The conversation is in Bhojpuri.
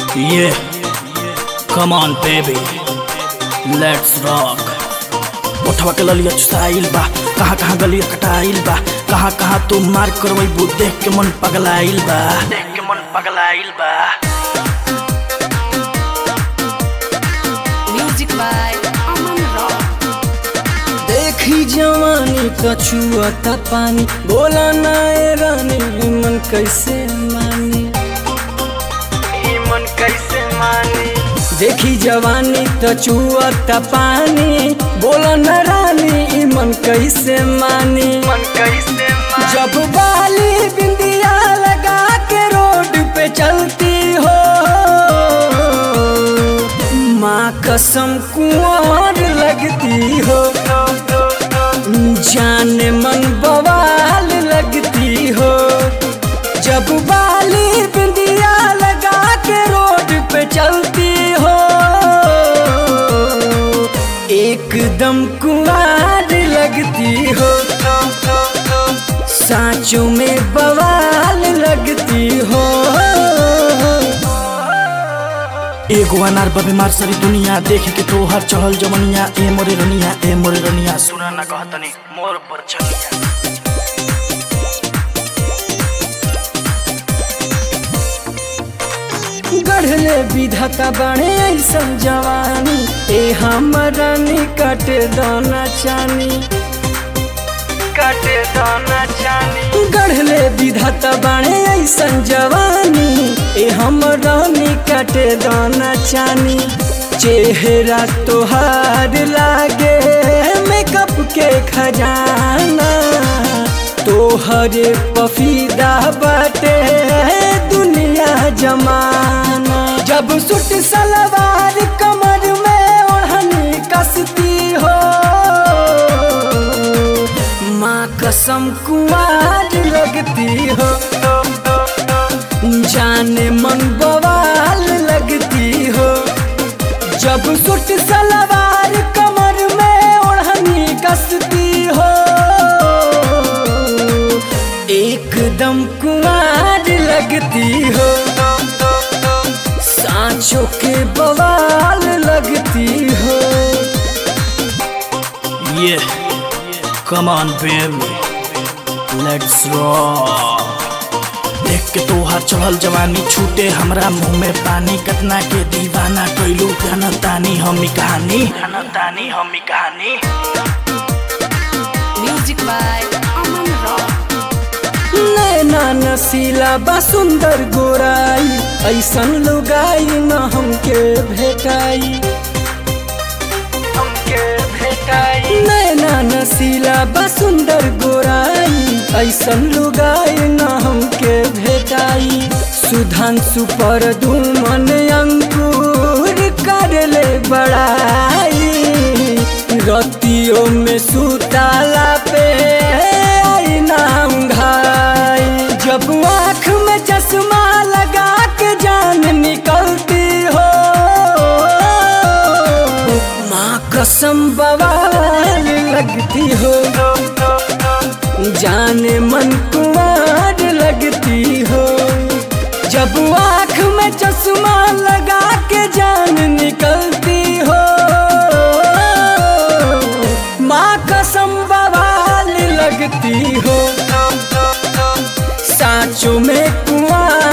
Yeah, come on baby, let's rock. उठवा के ललिया चुसाइल बा कहाँ कहाँ गलिया कटाइल बा कहाँ कहाँ तू मार करवैबू देख के मन पगलाइल बा देख के मन पगलाइल बा Music by Aman Rock. देखी जवानी कछुआता पानी बोला ना ए रानी मन कैसे मानी मन कैसे मानी देखी जवानी कछुआता पानी बोला ना रानी ई मन कैसे मानी मन कैसे मानी जब बाली बिंदिया लगा के रोड पे चलती हो माँ कसम कुंवर लगती हो जाने मन बवाल लगती हो जब बाली बिंदिया लगा के रोड पे चलती हो एकदम कुंवर लगती हो सांचों में बवाल लगती हो एगो अनार बबे मार सारी दुनिया देख के तो हर चढ़ल जमनिया ए मोरे रनिया ए मोरे रनिया सुना ना कहतनी मोर पर छनिया गढ़ले विधाता बड़े ऐसन जवानी ए हमरा निकट दाना चानी काटे दाना चानी गढ़ले विधाता बड़े ऐसन जवानी ए हमरा निकट दाना चानी चेहरा तोहार लागे मेकअप के खजाना तोहरे पफीदा बाटे दुनिया जमाना जब सुट सलवार कमर में ओढ़नी कसती हो माँ कसम कुमार लगती हो जाने मन बवाल लगती हो जब सुट सलवार कमर में ओढ़नी कसती हो एकदम कुमार लगती हो सांचों के बवाल लगती हो Yeah, come on baby, let's rock. देख के तोहार चढ़ल जवानी छूटे हमरा मुंह में पानी कतना के दीवाना कैलू जानतानी हमी कहानी जानतानी हमी कहानी Music by Aman Rock. नैना नसीला बा सुंदर गोराई ऐसन लुगाई न हमके भेटाई हमके भेटाई नैना नसीला बा सुंदर गोराई ऐसन लुगाई न हमके भेटाई सुधांशु पर दुमन अंकुर कर ले बड़ाई रतियों में सुताला पे आई नाम घाई जब आँख में चश्मा लगा के जान निकलती हो माँ कसम बवाल लगती हो जाने मन कुमार लगती हो जब आँख में चश्मा लगा के जान निकलती हो माँ कसम बवाल लगती हो सांचों में कुआं